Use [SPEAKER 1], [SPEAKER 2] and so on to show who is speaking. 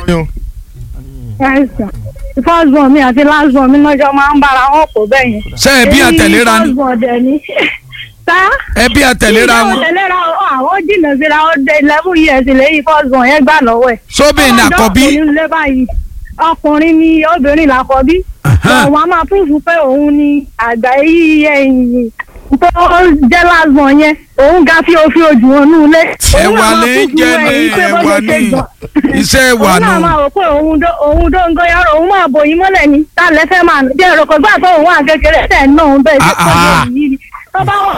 [SPEAKER 1] yín.
[SPEAKER 2] ẹ̀sán first born mi àti last born mi lọ́jọ́ máa ń bára wọn pọ̀ bẹ́ẹ̀ yẹn.
[SPEAKER 3] ṣé ẹbí àtẹ̀léra ni
[SPEAKER 2] first born dẹ̀ ni. sá.
[SPEAKER 3] ẹbí àtẹ̀léra
[SPEAKER 2] ìjọba
[SPEAKER 3] wọn
[SPEAKER 2] tẹ̀léra wọn àwọn jìnnà síra ó dé eleven years lẹ́yìn first born yẹn gbà lọ́wọ́ ẹ̀.
[SPEAKER 3] sóbìn ní àkọ́bí
[SPEAKER 2] ọkùnrin lé báyìí ọkùnrin ni obìnrin làkọ́bí. àwọn a máa púfù pé òun ni àgbà yìí ẹ̀yìn tó jẹ́ last born yẹn òun ga fi òfin ojú wọn nù lé.
[SPEAKER 3] ẹwà lè jẹ ní ẹwà ní iṣẹ́ ẹwà
[SPEAKER 2] òun náà
[SPEAKER 3] nù
[SPEAKER 2] máa rò pé òun dó òun dó ń gbóyàrá òun máa bò yín mọ́lẹ̀ ni tá a lè fẹ́ máa jẹ́ ẹ̀rọ kọ́gbà tó òun wà kékeré tẹ̀ náà bẹ́ẹ̀ ṣe
[SPEAKER 3] Ah, ah.
[SPEAKER 2] pọ̀ yìí ni tó bá wà